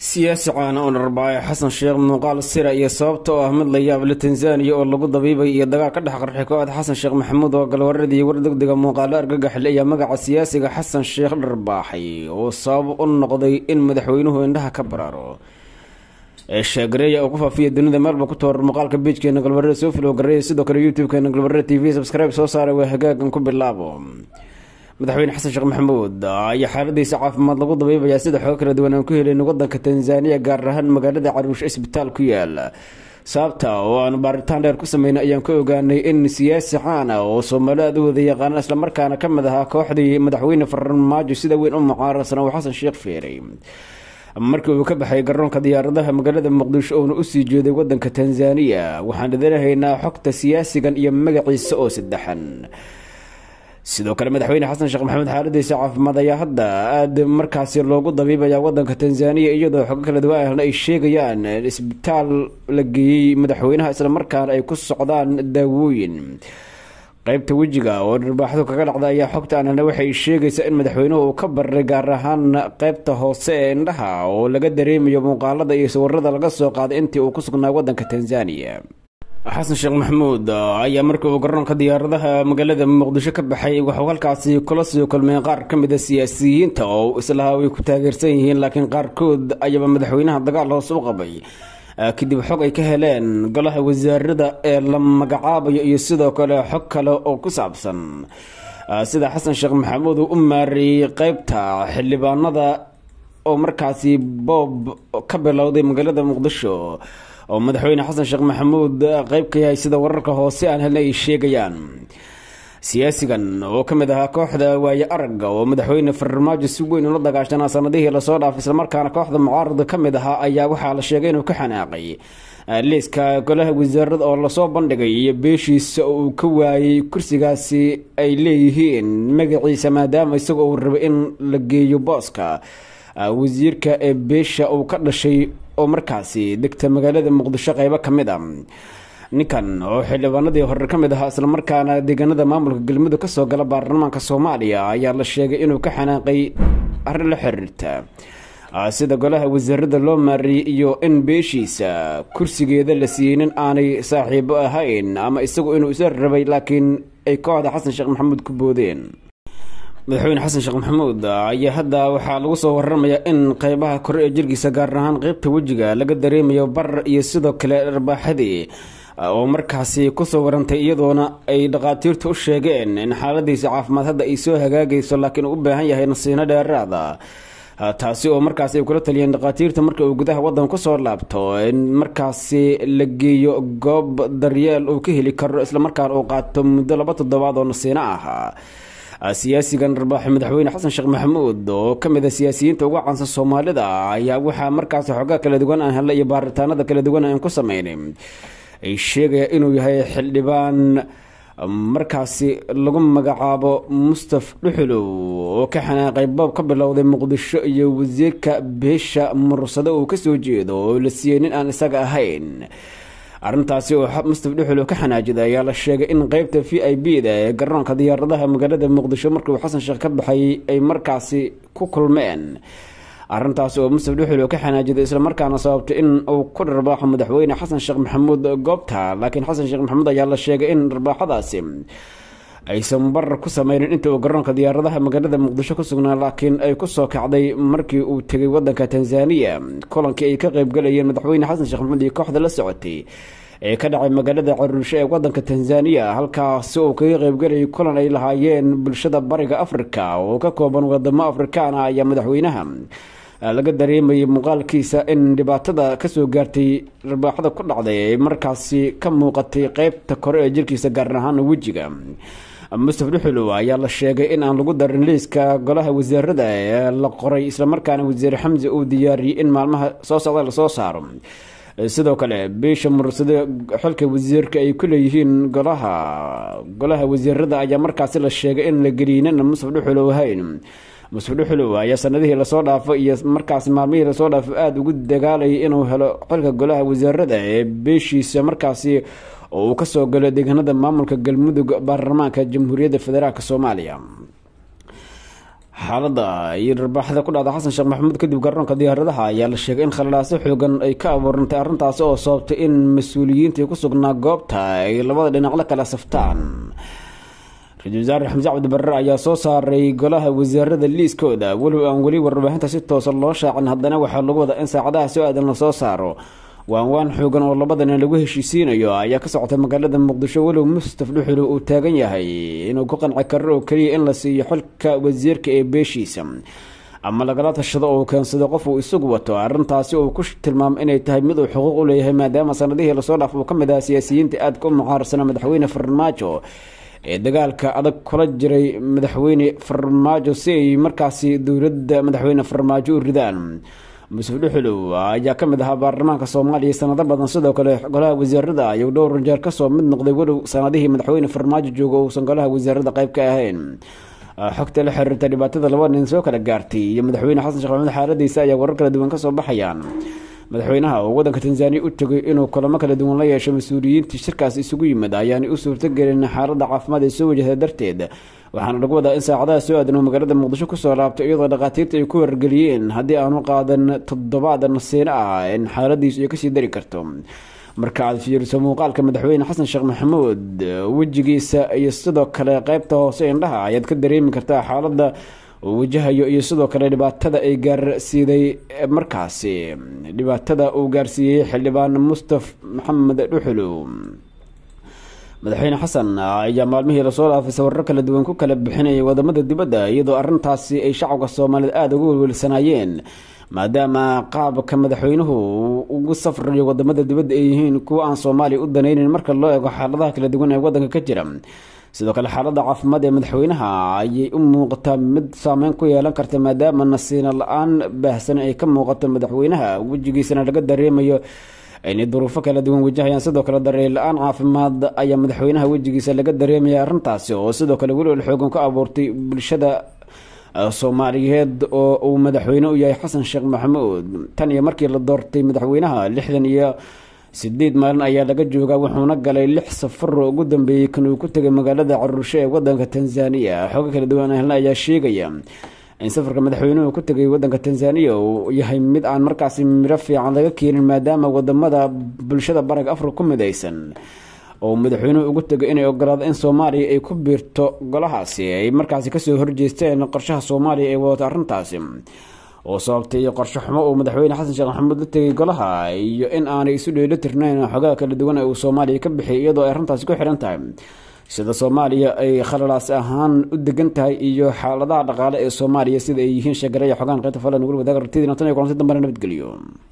siyaasi caana oo dharbaayo xasan sheekh muuqaal sira iyo sababta oo ah mid la yaab le tanzaniya oo lagu dabiibay iyo dagaal ka dhex qarxay kooxda xasan sheekh maxamuud oo galwaradii war degdega muuqaalo argagaxle ayaa magaca siyaasiga xasan sheekh dharbaaxay oo sabab u noqday in madaxweynuhu indhaha ka baraaro ee sheegareeya oo ku faafiya dunida meelba ku toorar muuqaalka biijkeena galwarada soo filo gareeya sidoo kale youtube-keena galwarada t v subscribe soo saaray waa hagaagan ku bilaabo madaxweyne xasan sheekh maxamuud ayaa xaaladiisa caafimaad lagu dabiibayaa sida xogo kala duwan aan ku helayno wadanka tanzaniya gaar ahaan magaalada caruush isbitaal ku yaala sababta oo aan baaritaan dheer ku sameynay ayaan ka ogaanay in siyaasi caana oo soomaali aad u wada yaqaana islamarkaana ka mid ahaa kooxdii madaxweyne farmaajo sida weyn u mucaarasana uu xasan sheekh feeray markii uu ka baxay garoonka diyaaradaha magaalada muqdisho uuna usii jeeday wadanka tanzaniya waxaan idinahaynaa xogta siyaasigan iyo magaciisa oo saddexan sidoo kale madaxweyne xasan sheekh maxamed xaaladiisa caafimaad ayaa hadda aada markaasi loogu dabiibaya wadanka tanzaniya iyadoo xogo kala duwan ay sheegayaan isbitaal la geeyey madaxweynaha islamarkaana ay ku socdaan daawooyin qeybta wejiga oo dharbaaxdu kaga dhacda ayaa xogta anana waxay sheegaysaa in madaxweynuhu uu ka baray gaar ahaan qeybta hoose ee indhaha oo laga dareemayo muuqaalada iyo sawirada laga soo qaaday intii uu ku sugnaa wadanka tanzaniya xasan sheekh maxamuud ayaa markii uu garoonka diyaaradaha magaalada muqdisho ka baxay waxuu halkaasi kula sii kulmeen qaar ka mid a siyaasiyiinta oo islahaa way ku taageersan yihiin laakiin qaarkood ayaaba madaxweynaha dagaal hoose u qabay kadib xog ay ka heleen golaha wasaarada ee la magacaabayo iyo sidoo kale xog kale oo ku saabsan sida xasan sheekh maxamuud uu u maareeyey qeybta xildhibaanada oo markaasi boob ka bilowday magaalada muqdisho oo madaxweyne xasan sheekh maxamuud qeyb ka yahay sida wararka hoose aan helna ay sheegayaan siyaasigan oo ka mid ahaa kooxda waaye aragga oo madaxweyne farmaajo si weyn ula dagaashanaa sanadihii lasoo dhaafay islamarkaana kooxda mucaarada ka mid ahaa ayaa waxaa la sheegay inuu ka xanaaqay liiska golaha wasaarada oo lasoo bandhigay iyo beeshiisa oo uu ka waayey kursigaasi ay leeyihiin magaciisa maadaama isagoo uu rabay in la geeyo booska wasiirka ee beesha uu ka dhashay oo markaasi degta magaalada muqdisho qeybo ka mid a ninkan oo xildhibaanadii hore ka mid ahaa islamarkaana deegaanada maamulka galmudug kasoo gala baarlamaanka soomaaliya ayaa la sheegay inuu ka xanaaqay arrin la xiriirta sida golaha wasaarada loo maariyey iyo in beeshiisa kursigeeda la siiyey nin aanay saaxiibo ahayn ama isagu inuu isa rabay laakiin ay kooxda xasan sheekh maxamuud ku boodeen madaxweyne xasan sheekh maxamuud ayaa hadda waxaa lagu soo waramayaa in qeybaha kore ee jirkiisa gaar ahaan qeybta wejiga laga dareemayo barar iyo sidoo kale dharbaaxadii oo markaasi kusoo warantay iyadoona ay dhakhaatiirtu u sheegeen in xaaladiisa caafimaad hadda ay soo hagaagayso laakiin uu u baahan yahay nasiino dheeraada taasi oo markaasi ay kula taliyeen dhakhaatiirta marka uu gudaha wadan kusoo laabto in markaasi la geeyo goob daryeel uu ka heli karo islamarkaana uu qaato muddo laba toddobaad oo nasiino ah siyaasigan dharbaaxi madaxweyne xasan sheekh maxamuud oo ka mid a siyaasiyiinta ugu caansan soomaalida ayaa waxaa markaasi xoogaa kala duwan aan helnay iyo baaritaanada kala duwan aan ku sameynay ay sheegaya inuu yahay xildhibaan markaasi lagu magacaabo mustaf dhuxulow oo ka xanaaqay boob ka bilowday muqdisho iyo wasiirka beesha mursado uu kasoo jeedo oo la siiyey nin aan isaga ahayn arrintaasi oo mustaf dhuxulow ka xanaajiday ayaa la sheegay in qeybta v i b da ee garoonka diyaaradaha magaalada muqdisho markii uu xasan sheekh ka baxay ay markaasi ku kulmeen arrintaasi oo mustaf dhuxulow ka xanaajiday islamarkaana sababtay in uu ku dharbaaxo madaxweyne xasan sheekh maxamuud goobta laakiin xasan sheekh maxamuud ayaa la sheegay in dharbaaxadaasi aysan barar ku sameynin inta uu garoonka diyaaradaha magaalada muqdisho ku sugnaa laakiin ay kusoo kacday markii uu tegay wadanka tanzaniya kulankii ay ka qeybgalayeen madaxweyne xasan sheekh maxamuud iyo kooxda la socotay ee ka dhacay magaalada caruusho ee wadanka tanzaniya halkaasi uu kaga qeybgalayay kulan ay lahaayeen bulshada bariga afrika oo ka kooban wadamo afrikaana ayaa madaxweynaha laga dareemayay muuqaalkiisa in dhibaatada kasoo gaartay dharbaaxada ku dhacday ay markaasi ka muuqatay qeybta kore ee jirkiisa gaar ahaan wejiga mustaf dhuxulow ayaa la sheegay in aan lagu darin liiska golaha wasaarada ee la qoray islamarkaana wasiir xamse uu diyaariyey in maalmaha soo socda lasoo saaro sidoo kale beesha mursado xilka wasiirka ay ku leeyihiin golaha golaha wasiirada ayaa markaasi la sheegay in la geliyinana mustaf dhuxulow ahayn mustaf dhuxulow ayaa sanadihii lasoo dhaafo iyo markaas maalmihii lasoo dhaafo aada ugu dagaalayay inuu helo xilka golaha wasaarada ee beeshiisa markaasi oo uu kasoo galo deegaanada maamulka galmudug baarlamaanka jamhuuriyadda federaalk soomaaliya xaalada iyo dharbaaxda ku dhacda xasan sheekh maxamuud kadib garoonka diyaaradaha ayaa la sheegay in khalalaasyo xoogan ay ka abuurantay arrintaasi oo sababtay in mas-uuliyiintii ku sugnaa goobta ay labada dhinac la kala saftaan ra-isul wasaare xamse cabdi barre ayaa soo saaray golaha wasaarada liiskooda walow aan weli warbaahinta si toosa loo shaacin haddana waxaa lagu wadaa in saacadaha soo aadan lasoo saaro waan waan xoogan oo labadana lagu heshiisiinayo ayaa ka socota magaalada muqdisho walow mustaf dhuxulu uu taagan yahay inuu ku qanci karo oo keliya in la siiyo xilka wasiirka ee beeshiisa ama lagala tashado oo keensado qof uu isagu wato arrintaasi uu ku tilmaamo inay tahay mid uu xuquuq u leeyahay maadaama sanadihii lasoo dhaaf uu ka mid aha siyaasiyiinta aadka u mucaarsana madaxweyne farmaajo ee dagaalka adag kula jiray madaxweyne farmaajo si ay markaasi dowladda madaxweyne farmaajo u ridaan musuf dhuxulow ayaa ka mid ahaa baarlamaanka soomaaliya sanado badan sidoo kale golaha wasaarada ayuu dhowr jeer kasoo mid noqday walow sanadihii madaxweyne farmaajo jooga uusan golaha wasaarada qayb ka ahayn xogta la xiriirta dhibaatada laba nin soo kala gaartay iyo madaxweyne xasan sheekh maxamuud xaaladiisa ayaa warar kala duwan kasoo baxayaan madaxweynaha oo wadanka tanzaniya u tegay inuu kulamo kala duwan la yeesho mas-uuliyiintii shirkaas isugu yimid ayaanay u suurtagelin xaalada caafimaad ay soo wajahda darteed waxaana lagu wadaa in saacadaha soo aadan oo magaalada muqdisho kusoo laabtay iyadoo dhakhaatiirta ay ku wargeliyeen haddii aanu qaadan toddobaad nasiino ah in xaaladiisu ay kasii dari karto marka aad fiiriso muuqaalka madaxweyne xasan sheekh maxamuud wejigiisa iyo sidoo kale qeybta hoose indhaha ayaad ka dareemi kartaa xaalada uu wajahayo iyo sidoo kale dhibaatada ay gaarsiiday markaasi dhibaatada uu gaarsiiyey xildhibaan mustaf maxamed dhuxulow madaxweyne xasan ayaa maalmihii lasoo dhaafay sawirro kala duwan ku kala bixinayay wadamada dibadda iyadoo arrintaasi ay shacabka soomaaliyed aada uga welwelsanaayeen maadaama qaabka madaxweynuhu ugu safrayo wadamada dibadda ay yihiin kuwa aan soomaaliya u danaynin marka loo eego xaaladaha kala duwan ee wadanka ka jira sidoo kale xaalada caafimaad ee madaxweynaha ayay u muuqataa mid saameyn ku yeelan karta maadaama nasiino la-aan baahsan ay ka muuqato madaxweynaha wejigiisana laga dareemayo inay duruufo kala duwan wajahayaan sidoo kale dareen la-aan caafimaad ayaa madaxweynaha wejigiisa laga dareemaya arrintaasi oo sidoo kale welwel xoogan ku abuurtay bulshada soomaaliyeed oo uu madaxweyne u yahay xasan sheekh maxamuud tan iyo markii la doortay madaxweynaha lixdan iyo sideed maalin ayaa laga joogaa wuxuuna galay lix safaro ugu dambeeyey kan uu ku tegay magaalada caruusho ee wadanka tanzaniya xoogo kala duwan ahla ayaa sheegaya in safarka madaxweynuhu ku tegay wadanka tanzaniya uu yahay mid aan markaasi miro fiican laga keenin maadaama wadamada bulshada bariga afrika ku midaysan oo madaxweynuhu ugu tegay inay ogolaado in soomaaliya ay ku biirto golahaasi ay markaasi kasoo horjeesteen qorshaha soomaaliya ay wadato arrintaasi oo sababtay qorsho xumo uu madaxweyne xasan sheekh maxamuud la tegay golaha iyo in aanay isu dheeli tirnayn xogaha kala duwan ee uu soomaaliya ka bixiyay iyadoo ay arrintaasi ku xihan tahay sida soomaaliya ay khalalaas ahaan u degan tahay iyo xaaladaha dhaqaale ee soomaaliya sida ay yihiin sheegaraya xogaan qaybta falan weli wadaag aragtidina tan iyo kulanti dambana nabadgeliyo